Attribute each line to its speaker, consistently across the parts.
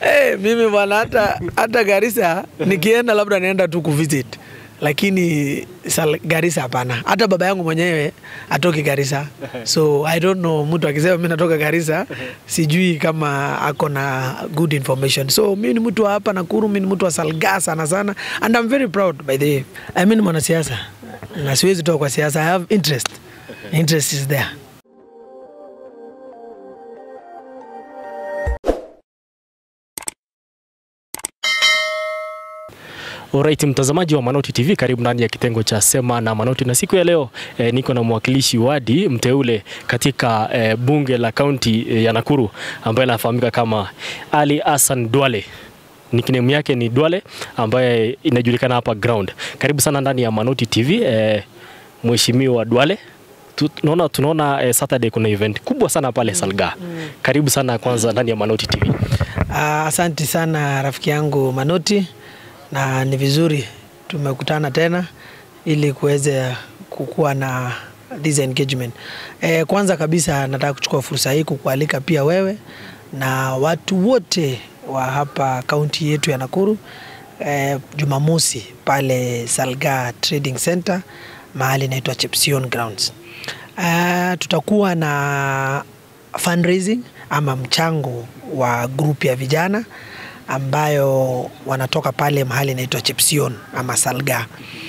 Speaker 1: Hey, mimi bwana hata hata Garissa nikienda labda naenda tu kuvisit lakini sal, Garissa hapana. Hata baba yangu mwenyewe atoki Garissa, so I don't know. Mtu akisema mimi natoka Garissa, sijui kama ako na good information. So mimi ni mtu wa hapa Nakuru, mimi ni mtu wa Salga sana sana, and I'm very proud by the way. I mean mwanasiasa na siwezi toka kwa siasa. I have interest, interest is there.
Speaker 2: Alright, mtazamaji wa Manoti TV, karibu ndani ya kitengo cha Sema na Manoti, na siku ya leo eh, niko na mwakilishi wadi mteule katika eh, bunge la kaunti eh, ya Nakuru ambaye anafahamika kama Ali Hassan Duale. Nickname yake ni Duale ambaye inajulikana hapa ground. Karibu sana ndani ya Manoti TV eh, Mheshimiwa Duale. Tu- Tunaona tunaona eh, Saturday kuna event kubwa sana pale Salga. Karibu sana kwanza ndani ya Manoti TV.
Speaker 1: Ah, Asanti sana rafiki yangu Manoti, na ni vizuri tumekutana tena ili kuweze kukuwa na this engagement. E, kwanza kabisa nataka kuchukua fursa hii kukualika pia wewe na watu wote wa hapa kaunti yetu ya Nakuru e, Jumamosi pale Salga Trading Center mahali inaitwa Chepsion Grounds. Uh, tutakuwa na fundraising ama mchango wa grupu ya vijana ambayo wanatoka pale mahali inaitwa Chepsion ama Salga.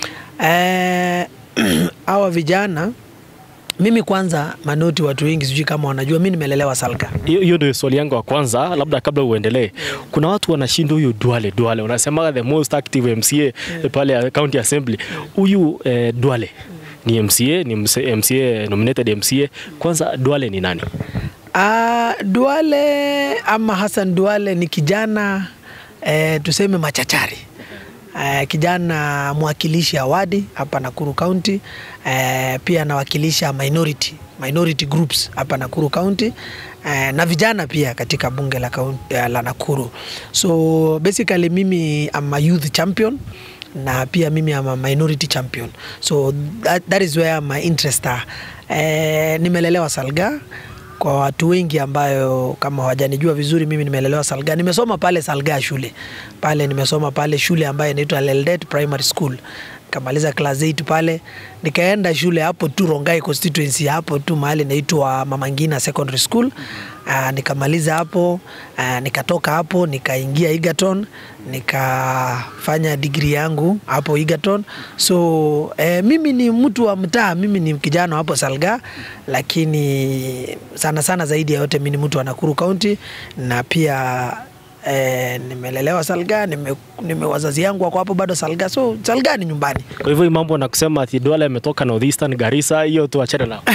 Speaker 1: Eh, hawa vijana mimi kwanza Manoti, watu wengi sijui kama wanajua, mi nimelelewa Salga.
Speaker 2: Hiyo hiyo ndio swali yangu ya kwanza, labda kabla uendelee. Kuna watu wanashinda huyu Duale Duale, unasema the most active MCA pale county assembly. Huyu eh, Duale ni MCA, ni mse- MCA nominated MCA. Kwanza Duale ni nani?
Speaker 1: Ah, Duale ama Hassan Duale ni kijana eh, tuseme machachari eh, kijana mwakilishi awadi hapa Nakuru County eh, pia anawakilisha minority, minority groups hapa Nakuru County eh, na vijana pia katika bunge la, kaunti, eh, la Nakuru. So basically mimi am a youth champion na pia mimi am a minority champion so that, that is where my interest are. Eh, nimelelewa Salga kwa watu wengi ambayo kama hawajanijua vizuri, mimi nimelelewa Salga. Nimesoma pale Salga shule pale, nimesoma pale shule ambayo inaitwa Leldet Primary School, nikamaliza class 8 pale, nikaenda shule hapo tu Rongai constituency, hapo tu mahali inaitwa Mama Ngina Secondary School. Uh, nikamaliza hapo uh, nikatoka hapo nikaingia Egerton nikafanya digri yangu hapo Egerton. So eh, mimi ni mtu wa mtaa, mimi ni kijana hapo Salga, lakini sana sana zaidi ya yote mimi ni mtu wa Nakuru County na pia eh, nimelelewa Salga, nime, nime wazazi yangu wako hapo bado Salga, so Salga ni nyumbani.
Speaker 2: Kwa hivyo hii mambo na kusema ati Duale ametoka Northeastern Garissa, hiyo tuachane nao.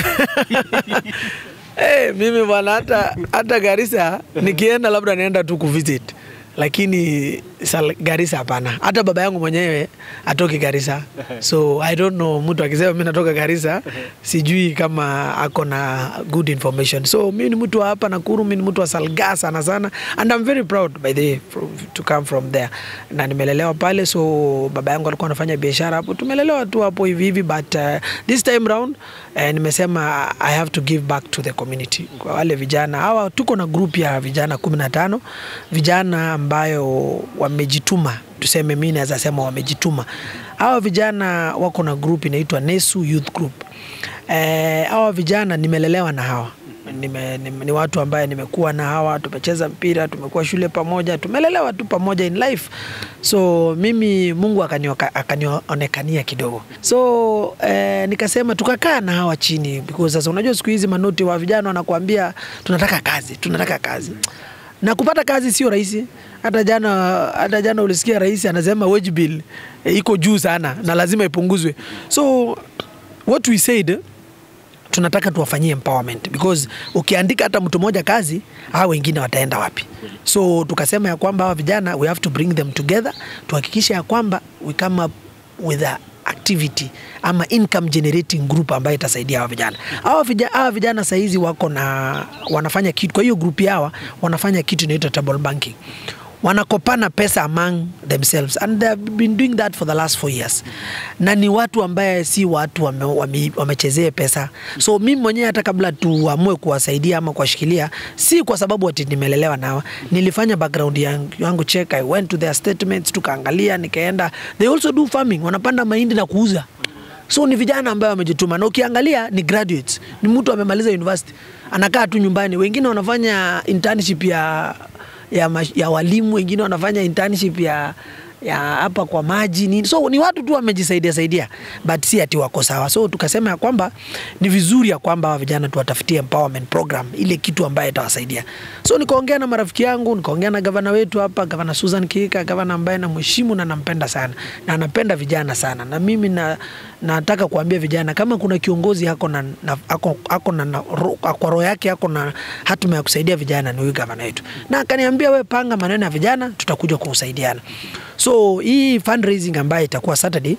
Speaker 1: Hey, mimi bwana hata hata Garissa nikienda labda naenda tu kuvisit lakini sal, Garissa hapana. Hata baba yangu mwenyewe atoki Garissa, so I don't know. Mtu akisema mimi natoka Garissa, sijui kama ako na good information. So mimi ni mtu wa hapa Nakuru, mimi ni mtu wa Salga sana sana, and I'm very proud by the way from, to come from there, na nimelelewa pale. So baba yangu alikuwa anafanya biashara hapo, tumelelewa tu hapo hivi hivi, but uh, this time round eh, nimesema I have to give back to the community. Kwa wale vijana hawa, tuko na group ya vijana kumi na tano vijana ambayo wamejituma, tuseme mimi naweza sema wamejituma. Hawa vijana wako na group inaitwa Nesu Youth Group. Eh, hawa vijana nimelelewa na hawa nime, nime, ni watu ambaye nimekuwa na hawa, tumecheza mpira, tumekuwa shule pamoja, tumelelewa tu pamoja in life. So mimi Mungu akanioka- akanionekania kidogo, so eh, nikasema tukakaa na hawa chini, because sasa unajua siku hizi manoti wa vijana wanakuambia tunataka kazi, tunataka kazi na kupata kazi sio rahisi. Hata jana, hata jana ulisikia rais anasema wage bill eh, iko juu sana na lazima ipunguzwe. So what we said tunataka tuwafanyie empowerment because ukiandika hata mtu mmoja kazi, hao wengine wataenda wapi? So tukasema ya kwamba hawa vijana we have to bring them together, tuhakikishe ya kwamba we come up with a activity ama income generating group ambayo itasaidia hawa vijana. Hawa vijana, hawa vijana sahizi wako na wanafanya kitu, kwa hiyo group hawa wanafanya kitu inaitwa table banking wanakopana pesa among themselves and they have been doing that for the last four years na ni watu ambaye si watu wame, wame, wamechezea pesa so mimi mwenyewe hata kabla tuamue kuwasaidia ama kuwashikilia si kwa sababu ati nimelelewa nao nilifanya background yangu, yangu check I went to their statements tukaangalia nikaenda they also do farming wanapanda mahindi na kuuza so ni vijana ambayo wamejituma na ukiangalia ni graduates ni mtu amemaliza university anakaa tu nyumbani wengine wanafanya internship ya ya, mash- ya walimu wengine wanafanya internship ya ya hapa kwa maji nini so ni watu tu wamejisaidia saidia but si ati wako sawa so tukasema ya kwamba ni vizuri ya kwamba hawa vijana tuwatafutie empowerment program ile kitu ambayo itawasaidia so nikaongea na marafiki yangu nikaongea na gavana wetu hapa gavana Susan Kika gavana ambaye namheshimu na nampenda sana na anapenda vijana sana na mimi na nataka kuambia vijana kama kuna kiongozi ako na, na, ako, ako na, na ro, kwa roho yake ako na hatima ya kusaidia vijana ni huyu gavana wetu na akaniambia we panga maneno ya vijana tutakuja kusaidiana so hii fundraising ambayo itakuwa Saturday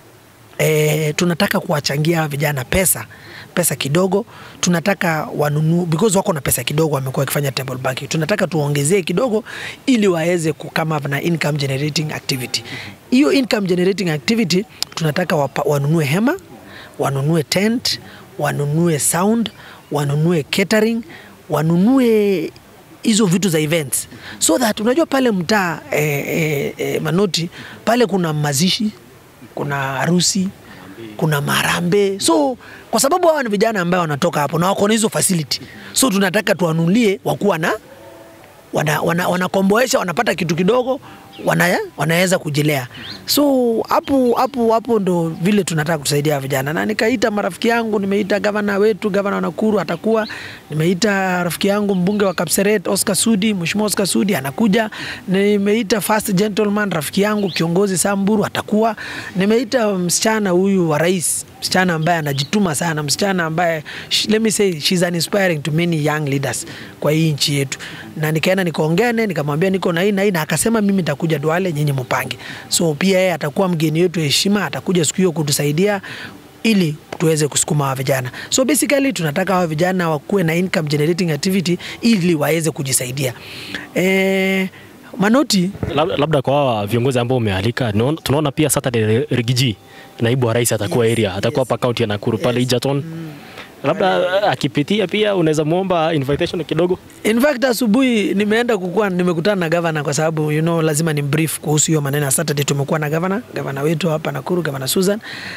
Speaker 1: E, tunataka kuwachangia hawa vijana pesa pesa kidogo tunataka wanunue because wako na pesa kidogo wamekuwa wakifanya table banking tunataka tuongezee kidogo ili waweze kukama na income generating activity hiyo income generating activity tunataka wapa, wanunue hema wanunue tent wanunue sound wanunue catering wanunue hizo vitu za events so that unajua pale mtaa eh, eh, eh, manoti pale kuna mazishi kuna harusi kuna marambe so kwa sababu hawa ni vijana ambayo wanatoka hapo na wako na hizo facility so tunataka tuwanulie wakuwa na wanakomboesha wana, wanakomboesha, wanapata kitu kidogo wana, wanaweza kujilea so hapo hapo hapo ndo vile tunataka kusaidia vijana na nikaita marafiki yangu nimeita gavana wetu gavana wa Nakuru atakuwa nimeita rafiki yangu mbunge wa Kapseret Oscar Sudi mheshimiwa Oscar Sudi anakuja nimeita first gentleman rafiki yangu kiongozi Samburu atakuwa nimeita msichana huyu wa rais msichana ambaye anajituma sana msichana ambaye sh- let me say she's an inspiring to many young leaders kwa hii nchi yetu na nikaenda nikaongea naye nikamwambia niko na hii na hii na akasema mimi nitakuja Duale nyinyi mpange so pia yeye atakuwa mgeni wetu heshima atakuja siku hiyo kutusaidia ili tuweze kusukuma hawa vijana so basically tunataka hawa vijana wakuwe na income generating activity ili waweze kujisaidia eh, manoti
Speaker 2: Lab- labda kwa hawa viongozi ambao umealika naona- tunaona pia Saturday Rigiji naibu wa rais atakuwa area atakuwa hapa kaunti ya Nakuru pale Egerton labda akipitia pia unaweza muomba invitation kidogo
Speaker 1: In fact asubuhi nimeenda kukua nimekutana na gavana kwa sababu you know, lazima ni brief kuhusu hiyo maneno ya Saturday. Tumekuwa na gavana gavana wetu hapa Nakuru, gavana Susan,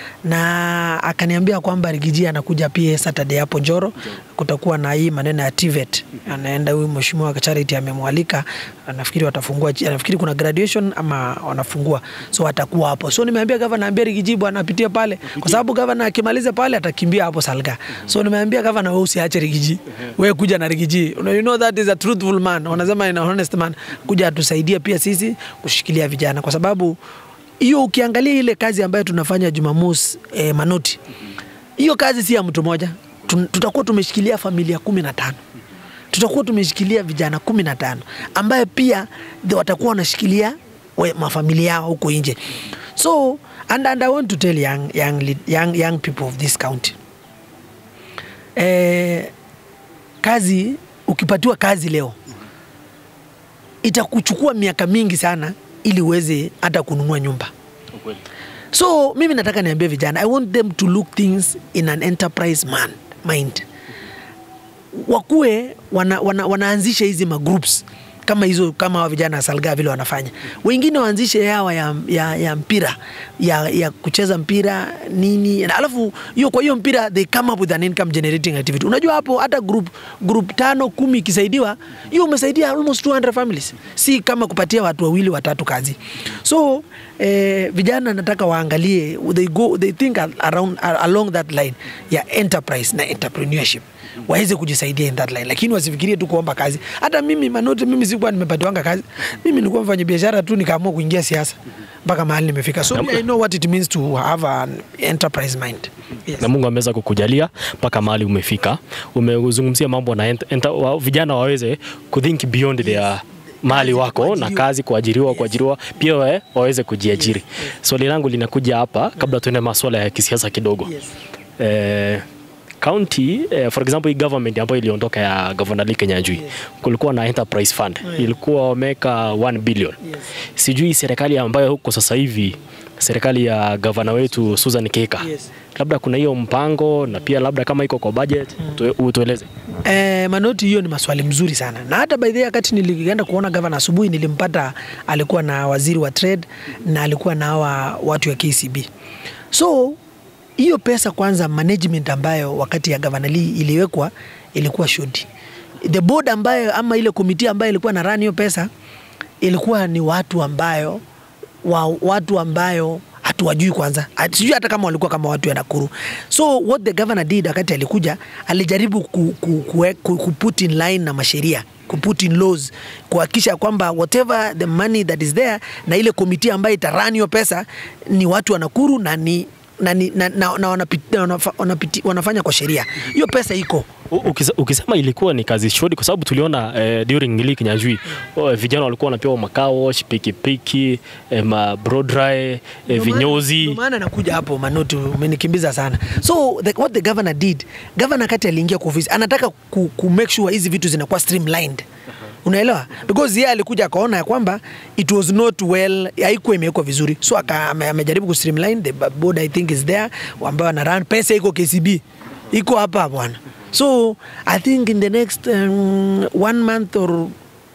Speaker 1: na akaniambia kwamba Rigiji anakuja pia Saturday hapo Njoro, kutakuwa na hii maneno ya TVET. Anaenda huyu mheshimiwa Charity amemwalika, nafikiri watafungua, nafikiri kuna graduation ama wanafungua, so atakuwa hapo. So nimeambia gavana, ambia Rigiji bwana apitie pale, kwa sababu gavana akimaliza pale atakimbia hapo Salga. So nimeambia gavana, wewe usiache Rigiji, wewe kuja na Rigiji. You know, you know that is a truthful man, wanasema in a honest man, kuja atusaidie pia sisi kushikilia vijana, kwa sababu hiyo ukiangalia ile kazi ambayo tunafanya Jumamosi eh, Manoti, hiyo kazi si ya mtu mmoja. Tun- Tutakuwa tumeshikilia familia kumi na tano tutakuwa tumeshikilia vijana kumi na tano ambaye pia the- watakuwa wanashikilia we- mafamilia yao huko nje so and, and I want to tell young, young, lead- young, young people of this county eh, kazi ukipatiwa kazi leo itakuchukua miaka mingi sana ili uweze hata kununua nyumba so mimi nataka niambie vijana i want them to look things in an enterprise man, mind wakuwe wana, wana, wanaanzisha hizi magroups kama hizo kama hawa vijana wa Salga vile wanafanya, wengine waanzishe yawa ya, ya, ya mpira ya, ya kucheza mpira nini, na alafu hiyo kwa hiyo mpira they come up with an income generating activity. Unajua hapo hata group group tano kumi ikisaidiwa, hiyo umesaidia almost 200 families, si kama kupatia watu wawili watatu kazi. So eh, vijana nataka waangalie they go they think around along that line ya enterprise na entrepreneurship waweze kujisaidia in that line, lakini wasifikirie tu kuomba kazi. Hata mimi Manoti, mimi sikuwa nimepatiwanga kazi, mimi nilikuwa mfanya biashara tu, nikaamua kuingia siasa mpaka mahali nimefika. So I know what it means to have an enterprise mind. Yes.
Speaker 2: na Mungu ameweza kukujalia mpaka mahali umefika. Umezungumzia mambo na ent, ent, wa, vijana waweze kuthink beyond their mahali wako na
Speaker 1: kuajiriwa.
Speaker 2: kazi, kuajiriwa, kuajiriwa pia wa, waweze kujiajiri. Swali langu linakuja hapa kabla tuende masuala ya kisiasa kidogo.
Speaker 1: Yes.
Speaker 2: Eh, county eh, for example hii government ambayo iliondoka ya Governor Lee Kinyanjui kulikuwa na enterprise fund ilikuwa wameweka 1 billion sijui serikali ambayo huko sasa hivi serikali ya gavana wetu Susan Keka
Speaker 1: Yes.
Speaker 2: labda kuna hiyo mpango na pia labda kama iko kwa budget tue- utueleze
Speaker 1: Eh, Manoti, hiyo ni maswali mzuri sana, na hata by the way, wakati nilienda kuona gavana asubuhi, nilimpata alikuwa na waziri wa trade na alikuwa na hawa watu ya KCB. So hiyo pesa kwanza, management ambayo wakati ya gavana Lee iliwekwa ilikuwa shudi. The board ambayo ama ile komiti ambayo ilikuwa na run hiyo pesa ilikuwa ni watu ambayo wa, watu ambayo hatuwajui kwanza, At- sijui hata kama walikuwa kama watu ya Nakuru. So what the governor did wakati alikuja, alijaribu ku, ku, ku, ku, ku put in line na masheria ku put in laws kuhakikisha kwamba whatever the money that is there na ile komiti ambayo itarani hiyo pesa ni watu wa Nakuru na ni na, ni- na, na, na wanapiti, na wanafa, wanapiti, wanafanya kwa sheria. Hiyo pesa iko
Speaker 2: U- ukise- ukisema ilikuwa ni kazi shodi kwa sababu tuliona eh, during Lee Kinyanjui oh, vijana walikuwa wanapewa makawash pikipiki eh, ma brodry eh,
Speaker 1: Ndio maana-
Speaker 2: vinyozi
Speaker 1: ndio maana nakuja hapo Manoti, umenikimbiza sana. So the, what the governor did, governor kati aliingia kwa ofisi anataka ku, ku make sure hizi vitu zinakuwa streamlined. Unaelewa? Because yeye alikuja akaona ya kwamba it was not well, haikuwa imewekwa vizuri. So aka, ame, amejaribu ku streamline the board I think is there ambao ana run pesa iko KCB. Iko hapa bwana. So I think in the next um, one month or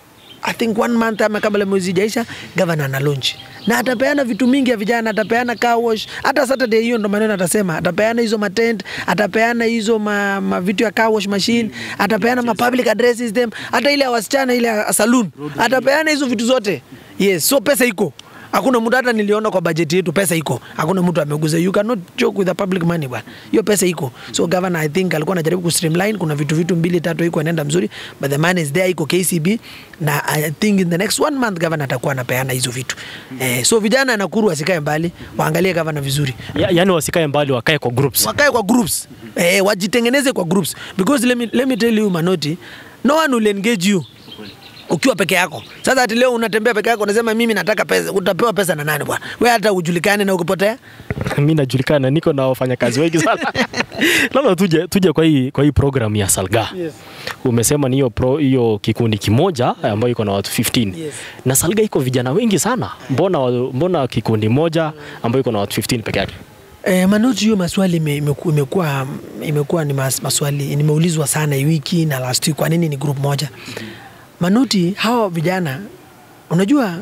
Speaker 1: I think one month ama kabla mwezi ijaisha governor ana launch na atapeana vitu mingi ya vijana, atapeana car wash. Hata Saturday hiyo ndo maneno atasema, atapeana hizo matent, atapeana hizo ma, ma vitu ya car wash machine, atapeana ma public address system, hata ile ya wasichana ile ya saloon, atapeana hizo vitu zote. Yes, so pesa iko Hakuna mtu hata niliona kwa bajeti yetu pesa iko. Hakuna mtu ameguza. You cannot joke with the public money bwana. Hiyo pesa iko. So governor I think alikuwa anajaribu ku streamline kuna vitu vitu mbili tatu iko inaenda mzuri but the money is there iko KCB na I think in the next one month governor atakuwa anapeana hizo vitu. Eh, so vijana Nakuru wasikae mbali, waangalie governor vizuri.
Speaker 2: ya, yani wasikae mbali wakae kwa groups
Speaker 1: Wakae kwa groups. Eh, wajitengeneze kwa groups because let me, let me tell you Manoti, no one will engage you ukiwa peke yako. Sasa ati leo unatembea peke yako unasema mimi nataka pesa, utapewa pesa na nani bwana? Wewe hata ujulikane na ukipotea.
Speaker 2: mi najulikana niko na wafanyakazi wengi sana labda tuje, tuje kwa hii, kwa hii program ya Salga
Speaker 1: Yes.
Speaker 2: umesema ni hiyo pro- hiyo kikundi kimoja eh, ambayo iko na watu 15
Speaker 1: Yes.
Speaker 2: na Salga iko vijana wengi sana mbona, wa- mbona kikundi moja ambayo iko na watu 15 peke yake
Speaker 1: Eh, Manoti, hiyo maswali ime- imeku- imekuwa imekuwa ni mas, maswali nimeulizwa sana hii wiki na last week, kwa nini ni group moja? Manoti, hawa vijana unajua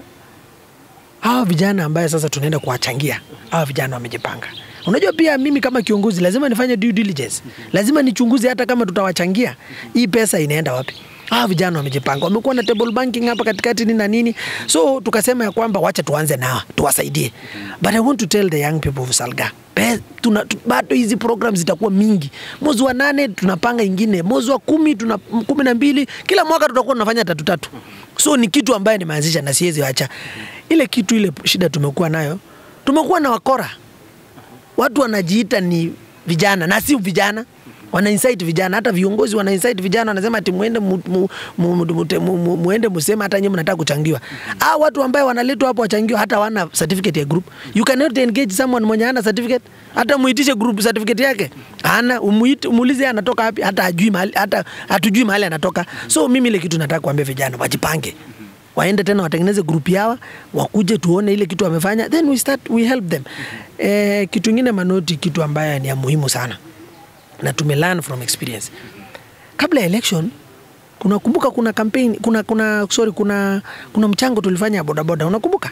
Speaker 1: hawa vijana ambaye sasa tunaenda kuwachangia hawa vijana wamejipanga. Unajua pia mimi kama kiongozi lazima nifanye due diligence, lazima nichunguze hata kama tutawachangia hii pesa inaenda wapi. Hawa vijana wamejipanga, wamekuwa na table banking hapa katikati nini na nini, so tukasema ya kwamba wacha tuanze nao tuwasaidie, but I want to tell the young people of Salga Pe- tuna, tu, bado hizi program zitakuwa mingi. Mwezi wa nane tunapanga ingine, mwezi wa kumi tuna kumi na mbili, kila mwaka tutakuwa tunafanya tatu tatu. So ni kitu ambaye nimeanzisha na siwezi acha ile kitu. Ile shida tumekuwa nayo, tumekuwa na wakora, watu wanajiita ni vijana na si vijana wana incite vijana, hata viongozi wana incite vijana, wanasema ati muende mu, mu, mu, mu, mu, mu, mu, muende museme hata nyinyi mnataka kuchangiwa. Ah, watu ambao wanaletwa hapo wachangiwa hata wana certificate ya group. You cannot engage someone mwenye hana certificate, hata muitishe group certificate yake hana, umuite umuulize yeye anatoka wapi, hata ajui mahali, hata hatujui mahali anatoka. So mimi ile kitu nataka kuambia vijana wajipange waende tena watengeneze group yawa wakuje tuone ile kitu wamefanya then we start we help them eh, kitu ingine manoti kitu ambayo ni ya muhimu sana na tume learn from experience kabla ya election unakumbuka kuna campaign kuna kuna sorry kuna kuna mchango tulifanya ya bodaboda unakumbuka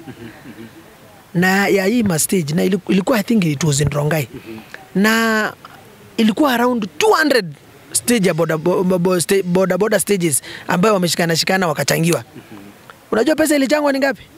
Speaker 1: na ya hii ma stage na iliku- ilikuwa I think it was in Rongai na ilikuwa around 200 stage ya boda, bo, bo, sta- boda, boda stages ambayo wameshikana shikana wakachangiwa. Unajua pesa ilichangwa ni ngapi?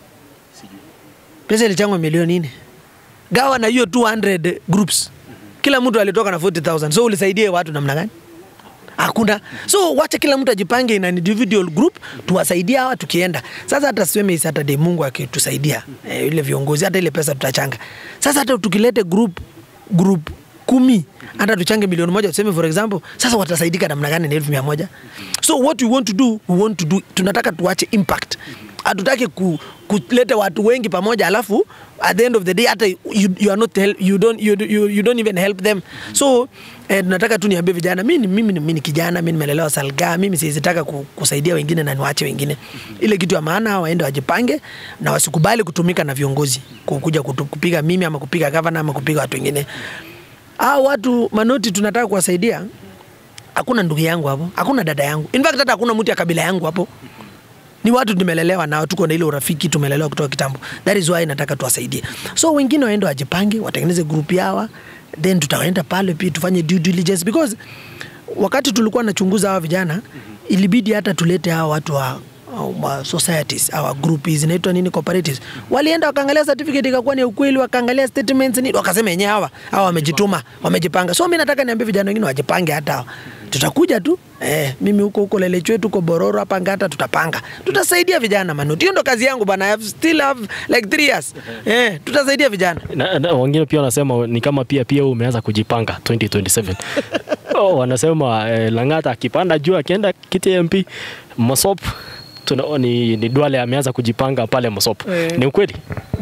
Speaker 1: Pesa ilichangwa milioni nne. Gawa na hiyo 200 groups, kila mtu alitoka na 40000 so ulisaidie watu namna gani? Hakuna. So wacha kila mtu ajipange in an individual group, tuwasaidie hawa tukienda. Sasa hata siweme hii Saturday Mungu akitusaidia eh, ile viongozi hata ile pesa tutachanga. Sasa hata tukilete group group kumi hata tuchange milioni moja tuseme for example, sasa watasaidika namna gani na elfu mia moja? So what we want to do, we want to do, tunataka tuache impact. Hatutaki ku, kuleta watu wengi pamoja alafu at the end of the day hata you, you are not help, you don't you, you, you don't even help them so eh, tunataka tu niambie vijana mimi mimi mimi ni kijana mimi nimelelewa Salga mimi siwezi taka ku- kusaidia wengine na niwache wengine ile kitu ya maana waende wajipange na wasikubali kutumika na viongozi kukuja kutu- kupiga mimi ama kupiga gavana ama kupiga watu wengine hao watu manoti tunataka kuwasaidia hakuna ndugu yangu hapo hakuna dada yangu in fact hata hakuna mtu ya kabila yangu hapo ni watu tumelelewa nao, tuko na ile urafiki, tumelelewa kutoka kitambo. That is why nataka tuwasaidie. So wengine waende wajipange, watengeneze group yawa, then tutaenda pale pia tufanye due diligence because wakati tulikuwa nachunguza hawa vijana ilibidi hata tulete hawa watu wa wa societies our group zinaitwa nini cooperatives walienda wakaangalia certificate ikakuwa ni ya ukweli wakaangalia statements nini wakasema yenyewe hawa hawa wamejituma wamejipanga so mimi nataka niambie vijana wengine wajipange hata hawa tutakuja tu eh, mimi huko huko Lelechwe tuko Bororo hapa Ngata tutatupanga tutasaidia vijana manuti hiyo ndo kazi yangu bana I have still have like three years eh, tutasaidia vijana
Speaker 2: na, na, wengine pia wanasema ni kama pia pia wewe umeanza kujipanga 2027 oh, wanasema eh, Lang'ata akipanda juu akienda kiti ya MP Mosop tuna, ni, ni Duale ameanza kujipanga pale Mosop
Speaker 1: Eh.
Speaker 2: ni ukweli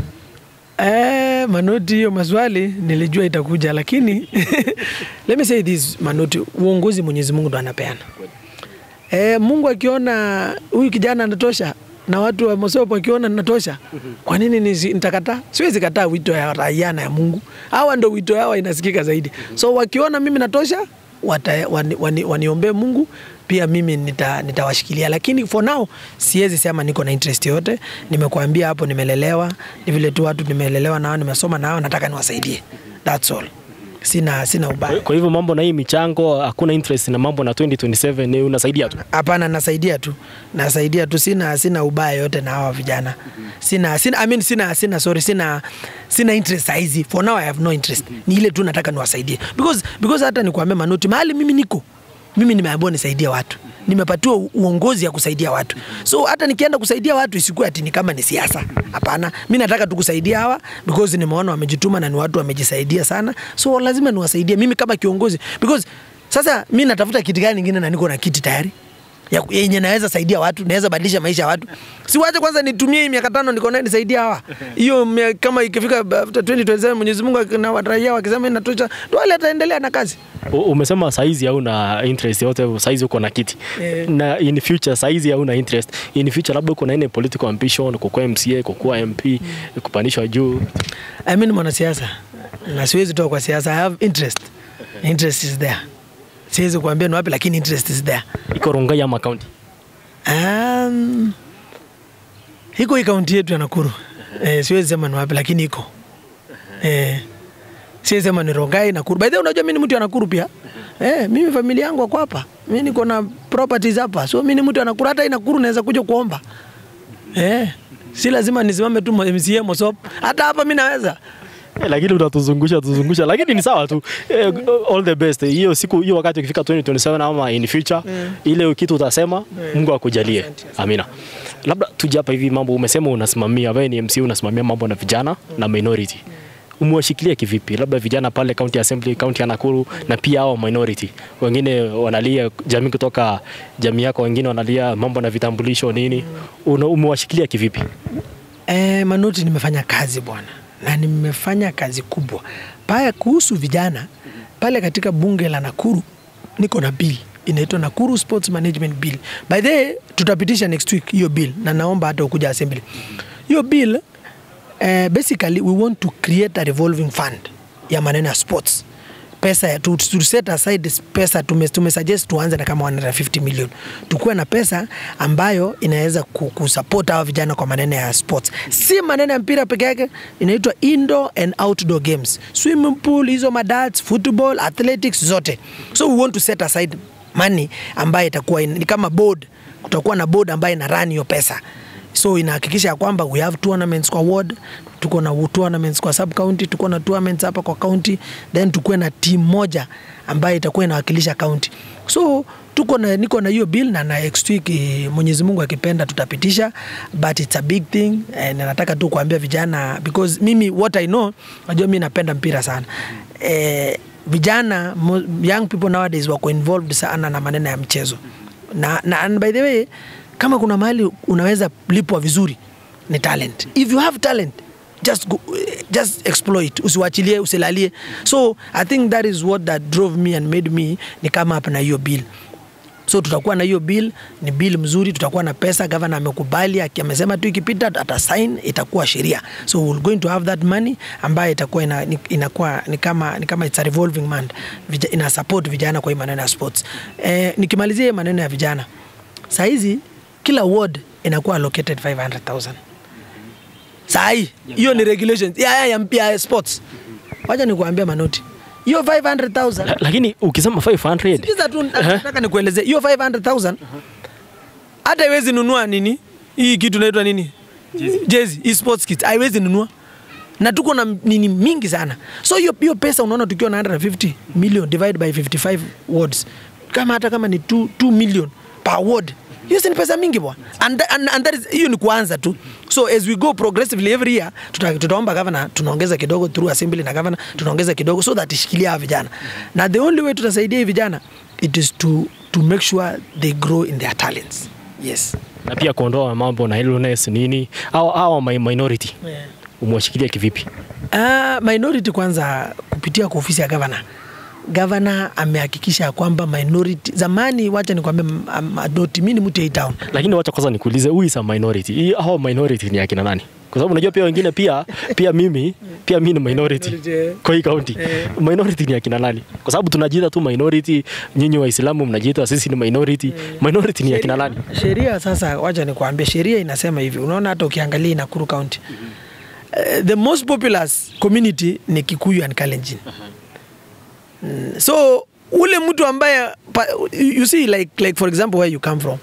Speaker 1: Eh, Manoti, hiyo maswali nilijua itakuja, lakini let me say this Manoti, uongozi Mwenyezi Mungu ndo anapeana. Eh, Mungu akiona huyu kijana anatosha na watu wa Mosopo wakiona natosha, kwa nini nisi- nitakataa? Siwezi kataa wito ya raia na ya Mungu. Hawa ndo wito yao inasikika zaidi, so wakiona mimi natosha wata, wani, wani, waniombee Mungu pia mimi nita, nitawashikilia, lakini for now siwezi sema niko na interest yote. Nimekuambia hapo, nimelelewa ni vile tu watu nimelelewa nao, nimesoma nao, nataka niwasaidie, that's all. Sina, sina ubaya.
Speaker 2: kwa hivyo mambo na hii michango hakuna interest na mambo na 2027 ni unasaidia tu
Speaker 1: Hapana, nasaidia tu, nasaidia tu, sina sina ubaya yote na hawa vijana. Sina sina I mean, sina sina sorry, sina sina interest saizi. For now I have no interest. Ni ile tu nataka niwasaidie. Because because hata nikuambia Manoti, mahali mimi niko mimi nimeambiwa nisaidie watu, nimepatiwa u- uongozi ya kusaidia watu. So hata nikienda kusaidia watu isikuwe ati ni kama ni siasa. Hapana, mi nataka tu kusaidia hawa because nimeona wamejituma na ni watu wamejisaidia sana, so lazima niwasaidie mimi kama kiongozi because sasa mi natafuta kiti gani ingine na niko na kiti tayari ya- yenye naweza saidia watu, naweza badilisha maisha ya watu. Siwache kwanza nitumie hii miaka tano niko naye nisaidia hawa. Hiyo mia- kama ikifika after 2027 Mwenyezi Mungu ak- na raia wakisema inatosha, ndio wale ataendelea na kazi.
Speaker 2: U- umesema saizi hauna interest yote saizi uko na kiti
Speaker 1: Eh.
Speaker 2: na in future saizi hauna interest in future labda uko na ile political ambition kukuwa MCA kukuwa MP kupandishwa juu
Speaker 1: I mean mwanasiasa na siwezi toka kwa siasa. I have interest. Interest is there. Siwezi kuambia ni wapi lakini interest is there.
Speaker 2: iko Rongai ama county
Speaker 1: Um, iko hii kaunti yetu ya Nakuru. Eh, siwezi sema ni wapi lakini iko. Eh, siwezi sema ni Rongai Nakuru. By the way, unajua mimi ni mtu wa Nakuru pia. Eh, mimi familia yangu wako hapa. Mimi niko na properties hapa. So mimi ni mtu wa Nakuru hata hii Nakuru naweza kuja kuomba. Eh, si lazima nisimame tu MCA Mosop. Hata hapa mimi naweza.
Speaker 2: Eh, lakini unatuzungusha tuzungusha, lakini ni sawa tu. Eh, all the best. Hiyo siku hiyo wakati ukifika 2027 ama in future ile kitu utasema, Mungu akujalie. Amina. Labda tuje hapa hivi mambo umesema unasimamia, wewe ni MC unasimamia mambo na vijana na minority. Umewashikilia kivipi? Labda vijana pale county assembly, county ya Nakuru na pia hao minority. Wengine wanalia jamii kutoka jamii yako, wengine wanalia mambo na vitambulisho nini. Una- Umewashikilia kivipi?
Speaker 1: Eh, Manoti, nimefanya kazi bwana, na nimefanya kazi kubwa paya kuhusu vijana pale katika bunge la Nakuru. Niko na bill inaitwa Nakuru Sports Management Bill. By the way, tutapitisha next week hiyo bill, na naomba hata ukuja assembly. Hiyo bill eh, basically we want to create a revolving fund ya maneno ya sports pesa ya- to, to set aside pesa tume, tume suggest tuanze na kama 150 million tukuwe na pesa ambayo inaweza ku- kusupport hawa vijana kwa maneno ya sports si maneno ya mpira peke yake inaitwa indoor and outdoor games swimming pool hizo madats football athletics zote so we want to set aside money ambayo itakuwa in- ni kama board kutakuwa na board ambayo ina run hiyo pesa so inahakikisha ya kwamba we have tournaments kwa ward tuko na tournaments kwa sub county tuko na tournaments hapa kwa county then tukuwe na team moja ambayo itakuwa inawakilisha county so tuko na niko na hiyo bill na na next week eh, Mwenyezi Mungu akipenda tutapitisha but it's a big thing eh, na nataka tu kuambia vijana because mimi what I know najua mimi napenda mpira sana eh, vijana mo- young people nowadays wako involved sana na maneno ya mchezo na, na and by the way kama kuna mahali unaweza lipwa vizuri ni talent if you have talent just go, just exploit usiwachilie usilalie so i think that is what that drove me and made me ni kama up na hiyo bill so tutakuwa na hiyo bill ni bill mzuri tutakuwa na pesa gavana amekubali aki- amesema tu ikipita atasign itakuwa sheria so we're going to have that money ambayo itakuwa ina, ni- inakuwa ni kama, ni kama it's a revolving fund Vija, ina support vijana kwa hii maneno ya sports eh, nikimalizia hii maneno ya vijana sahizi kila ward inakuwa allocated 500000 sahii hiyo ni regulations ya, ya, ya, ya sports wacha nikuambia manoti hiyo 500000
Speaker 2: La- lakini ukisema 500
Speaker 1: Sikiza tu nataka nikuelezee hiyo 500,000 hata haiwezi nunua nini hii kitu inaitwa nini jezi hii sports kit haiwezi nunua na tuko na nini mingi sana so hiyo hiyo pesa unaona tukiwa na 150 million divide by 55 wards kama hata kama ni 2, 2 million per ward hiyo si ni pesa mingi bwana and, and, and that is hiyo ni kuanza tu so as we go progressively every year tuta, tutaomba governor tunaongeza kidogo through assembly na governor tunaongeza kidogo so that ishikilia hawa vijana na the only way tutasaidia hii vijana it is to, to make sure they grow in their talents yes
Speaker 2: na pia kuondoa mambo na illness nini au au mi- minority
Speaker 1: yeah.
Speaker 2: umewashikilia kivipi
Speaker 1: Uh, minority kwanza kupitia kwa ofisi ya gavana gavana amehakikisha ya kwamba minority zamani wacha nikwambia madoti mi ni mtu ya hii town
Speaker 2: lakini wacha kwanza nikuulize who is a minority hii hao minority ni akina nani kwa sababu unajua pia wengine pia pia mimi pia mimi ni minority
Speaker 1: Minority,
Speaker 2: kwa hii county
Speaker 1: Eh.
Speaker 2: minority ni akina nani kwa sababu tunajiita tu minority nyinyi waislamu mnajiita sisi ni minority minority ni akina nani
Speaker 1: sheria sasa wacha nikuambia sheria inasema hivi unaona hata ukiangalia Nakuru county uh, the most populous community ni Kikuyu and Kalenjin mm, so ule mtu ambaye pa, you see like, like for example where you come from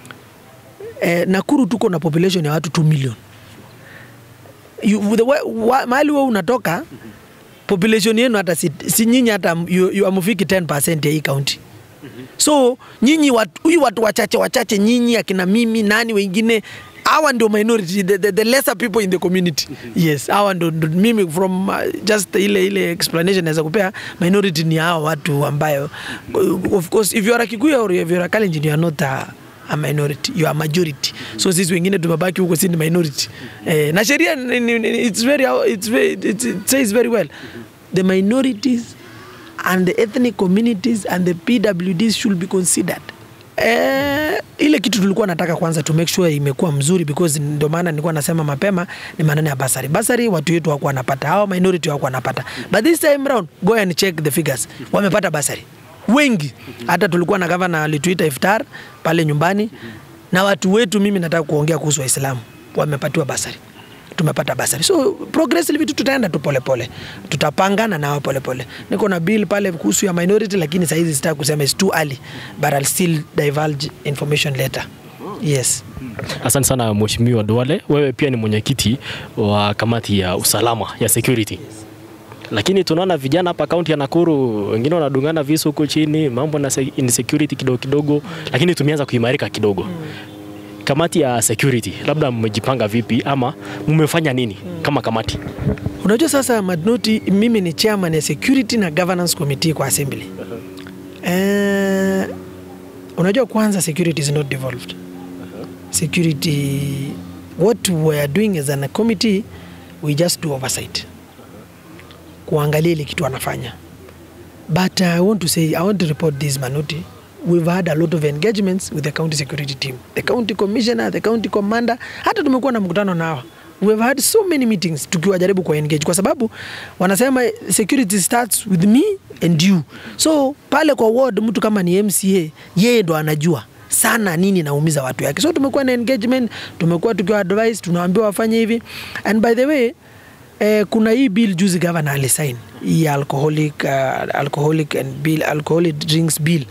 Speaker 1: eh, Nakuru tuko na population ya watu 2 million you, the, way- wa, mahali wewe unatoka population yenu hata si, si nyinyi hata you, you amufiki 10% ya hii county so nyinyi watu- huyu watu wachache wachache nyinyi akina mimi nani wengine hawa ndio minority the, the, the lesser people in the community yes hawa ndo, ndo mimi from uh, just ile ile explanation naweza kupea minority ni hawa watu ambayo of course if you are a Kikuyu or if you are a Kalenjin you are not a, a minority you are majority so sisi wengine tumebaki huko si ni minority eh, na sheria ni- ni- ni- it's very, it's very, it's, it says very well the minorities and the ethnic communities and the PWDs should be considered. Eh, ile kitu tulikuwa nataka kwanza to make sure imekuwa mzuri because ndio maana nilikuwa nasema mapema ni maneno ya basari. Basari watu wetu hawakuwa wanapata, hao minority hawakuwa wanapata. But this time round go and check the figures. Wamepata basari. Wengi. Hata tulikuwa na governor alituita iftar pale nyumbani na watu wetu, mimi nataka kuongea kuhusu Waislamu wamepatiwa basari tumepata basari so progressively tu tutaenda tu polepole tutapangana nao polepole niko na bill pale kuhusu ya minority lakini sahizi sitaki kusema it's too early but I'll still divulge information later yes
Speaker 2: asante sana mheshimiwa Duale wewe pia ni mwenyekiti wa kamati ya usalama ya security lakini tunaona vijana hapa kaunti ya Nakuru wengine wanadungana visu huko chini, mambo na se- insecurity kidogo kidogo, lakini tumeanza kuimarika kidogo. Kamati ya security, labda mmejipanga vipi ama mmefanya nini kama kamati?
Speaker 1: unajua sasa madnoti mimi ni chairman ya security na governance committee kwa assembly eh, unajua kwanza security is not devolved security what we are doing as a committee we just do oversight kuangalia ile kitu anafanya but i want to say i want to report this manuti we've had a lot of engagements with the county security team the county commissioner the county commander hata tumekuwa na mkutano nao we've had so many meetings tukiwajaribu kwa engage kwa sababu wanasema security starts with me and you so pale kwa ward mtu kama ni mca yeye ndo anajua sana nini naumiza watu yake so tumekuwa na engagement tumekuwa tukiwa advice tunaambiwa wafanye hivi and by the way eh, kuna hii bill juzi governor alisign hii alcoholic, uh, alcoholic and bill, alcoholic drinks bill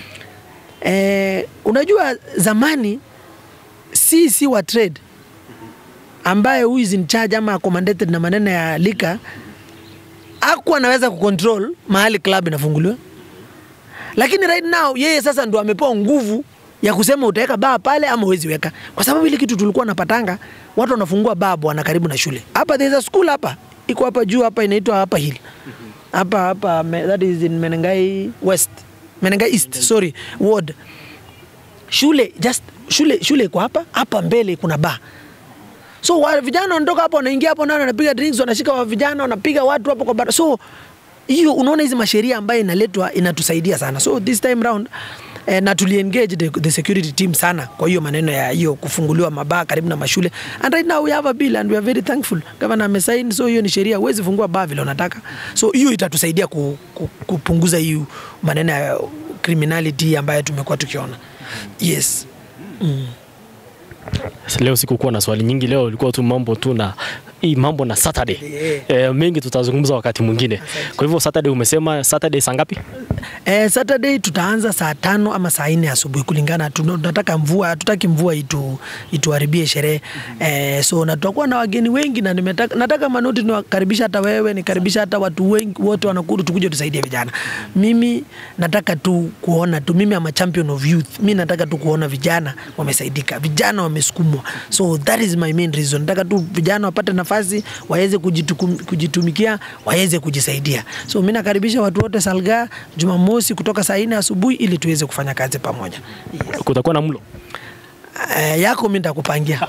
Speaker 1: eh, unajua zamani si si wa trade ambaye who is in charge ama accommodated na maneno ya lika aku anaweza kucontrol mahali club inafunguliwa lakini right now yeye sasa ndo amepewa nguvu ya kusema utaweka baa pale ama uwezi weka, kwa sababu ile kitu tulikuwa napatanga, watu wanafungua baa bwana karibu na shule. Hapa there's a school hapa iko hapa juu hapa inaitwa hapa hill hapa hapa me- that is in Menengai West Menengai East sorry ward shule just shule shule iko hapa hapa mbele kuna baa so wa, vijana wanatoka hapo wanaingia hapo nao wanapiga drinks wanashika wa vijana wanapiga watu hapo kwa bara so hiyo unaona hizi masheria ambayo inaletwa inatusaidia sana so this time round eh, na tuliengage the, the security team sana kwa hiyo maneno ya hiyo kufunguliwa mabaa karibu na mashule and right now we have a bill and we are very thankful governor amesaini so hiyo ni sheria huwezi fungua baa vile unataka so hiyo itatusaidia ku, ku, kupunguza hiyo maneno ya criminality ambayo tumekuwa tukiona yes mm.
Speaker 2: Leo sikukuwa na swali nyingi, leo ilikuwa tu mambo tu na hii mambo na Saturday.
Speaker 1: Yeah.
Speaker 2: E, mengi tutazungumza wakati mwingine. Kwa hivyo Saturday umesema Saturday saa ngapi?
Speaker 1: Eh, Saturday tutaanza saa tano ama saa nne asubuhi kulingana, tuna- tunataka mvua, hatutaki mvua itu, ituharibie sherehe eh, so na tutakuwa na wageni wengi na nimetaka, nataka Manoti niwakaribisha hata wewe, nikaribisha hata watu wengi wote wanakuru, tukuje tusaidie vijana. Mimi nataka tu kuona tu, mimi ama champion of youth, mimi nataka tu kuona vijana wamesaidika, vijana wamesukumwa, so that is my main reason. Nataka tu vijana wapate nafasi waweze kujitukum- kujitumikia, waweze kujisaidia. So mimi nakaribisha watu wote Salga Jumamosi kutoka saa nne asubuhi ili tuweze kufanya kazi pamoja. Yes.
Speaker 2: Kutakuwa na mlo.
Speaker 1: Eh, yako mimi nitakupangia.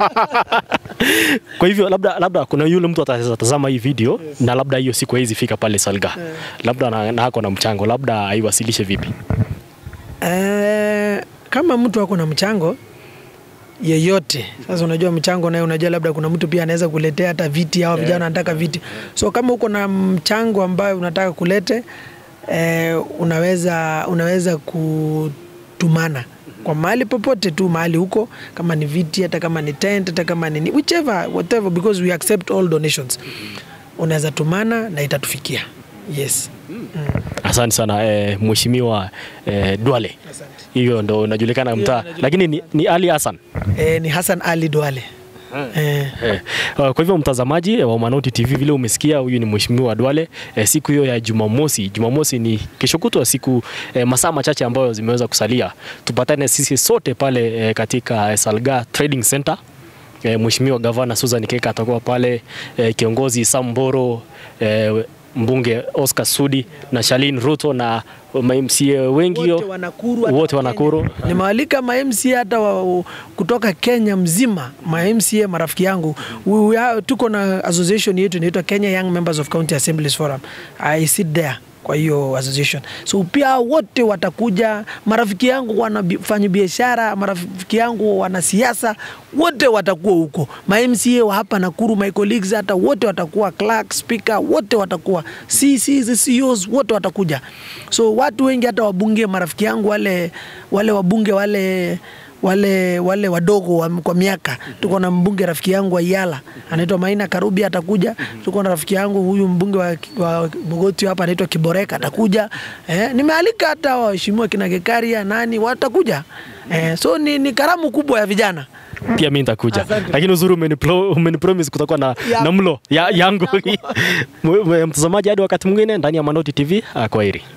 Speaker 2: Kwa hivyo labda labda kuna yule mtu atatazama hii video na labda hiyo siku haizi fika pale Salga. Labda na, na ako na mchango, labda aiwasilishe vipi?
Speaker 1: Eh, kama mtu ako na mchango yeyote sasa, unajua mchango naye, unajua labda kuna mtu pia anaweza kuletea hata viti au vijana wanataka viti, so kama uko na mchango ambayo unataka kulete eh, unaweza unaweza kutumana kwa mahali popote tu mahali huko, kama ni viti, hata kama ni tent, hata kama ni whichever whatever, because we accept all donations. Unaweza tumana na itatufikia. Yes.
Speaker 2: Asante sana eh, Mheshimiwa eh, Duale.
Speaker 1: Asante.
Speaker 2: Hiyo ndo unajulikana mtaa, lakini ni, ni Ali Hassan.
Speaker 1: Eh, ni Hassan Ali Duale. Eh.
Speaker 2: Eh, uh, kwa hivyo mtazamaji eh, wa Manoti TV, vile umesikia, huyu ni Mheshimiwa Duale. Eh, siku hiyo ya Jumamosi, Jumamosi ni kesho kutwa, siku eh, masaa machache ambayo zimeweza kusalia, tupatane sisi sote pale eh, katika eh, Salga Trading Center. Eh, Mheshimiwa Gavana Susan Keka atakuwa pale, eh, kiongozi Sam Mboro eh, mbunge Oscar Sudi na Shalin Ruto na MCA wengi
Speaker 1: wote
Speaker 2: yo-
Speaker 1: wa Nakuru, hata
Speaker 2: wote wa
Speaker 1: Kenya.
Speaker 2: Nakuru.
Speaker 1: Nimewalika ma MCA hata wa, kutoka Kenya mzima, ma MCA marafiki yangu. We, we are, tuko na association yetu inaitwa Kenya Young Members of County Assemblies Forum. I sit there kwa hiyo association, so pia wote watakuja. Marafiki yangu wanafanya biashara, marafiki yangu wanasiasa, wote watakuwa huko. Ma MCA wa hapa Nakuru, my colleagues, hata wote watakuwa, clerk, speaker, wote watakuwa, CCs, CEOs, wote watakuja. So watu wengi hata wabunge, marafiki yangu wale wale wabunge wale wale wale wadogo wa, kwa miaka. Tuko na mbunge rafiki yangu wa Yala anaitwa Maina Karubi atakuja. Tuko na rafiki yangu huyu mbunge wa, wa Mogoti hapa anaitwa Kiboreka atakuja. Eh, nimealika hata waheshimiwa kina Gekaria nani watakuja. Eh, so ni, ni karamu kubwa ya vijana.
Speaker 2: pia mi nitakuja,
Speaker 1: Asante.
Speaker 2: lakini uzuri umenipro- umenipromise kutakuwa na,
Speaker 1: Ya-
Speaker 2: na mlo ya, yangu. Mtazamaji, hadi wakati mwingine ndani ya Manoti TV, ah, kwaheri.